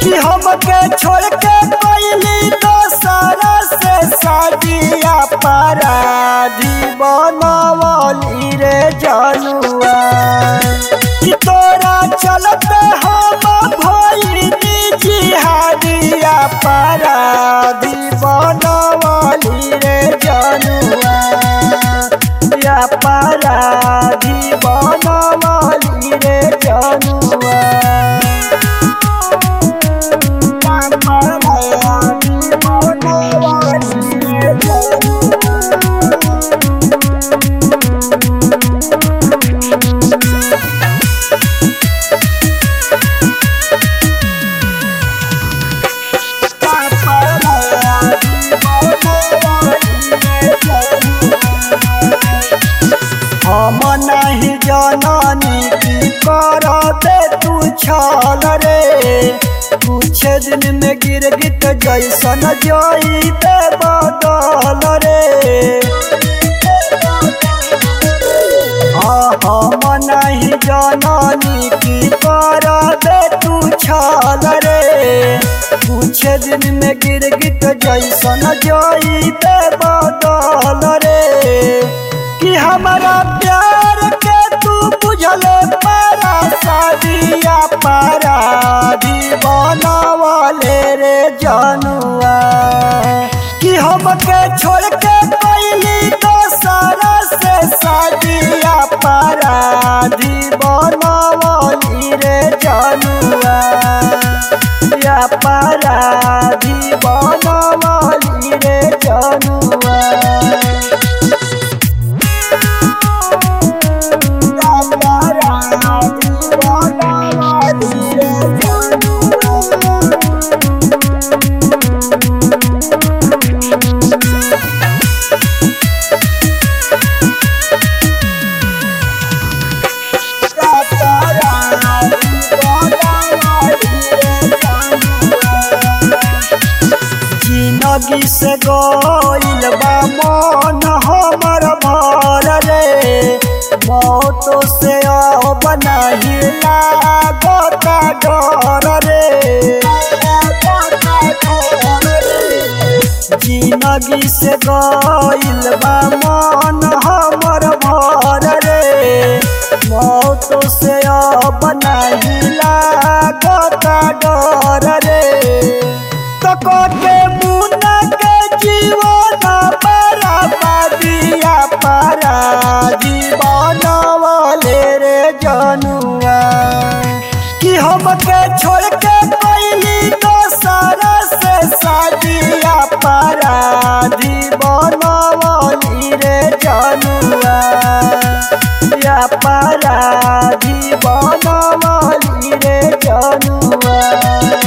कि हमके छोड़ के पहली दोसरा से शादिया पराधी बनवली रे जनुआ कि तोरा चलते हम भइनी जिहादिया पराधी बनवली रे जनुआ या पराधी बनवली रे जनुआ हम नहीं जननी की कर दे तू छल रे कुछ दिन में गिर गिट जैसन जई दे बदल रे हाँ हम नहीं जननी की कर दे तू छल रे कुछ दिन में गिर गिट जैसन जई दे बदल रे कि हमारा प्यार के तू बुझल पारा शादिया पारा बनवले रे जनुआ कि हमके छोड़ के पहली दोसरा से शादिया पारा बनवली रे जनुआ या पारा बनवली रे जनुआ जिंदगी से गइल बा मन हमर भर रे मौत से अब नहीं लागता डर रे जिंदगी से गइल बा मन हमर भर रे मौत से अब नहीं लागता डर रे तको के मुना के जीवन बराबरिया पारा जीवन वाले रे जनुआ कि हमके छोड़ के पहली दोसरा से शादिया पारा जीवन वाली रे जनुआ या पारा जीवन वाली रे जनुआ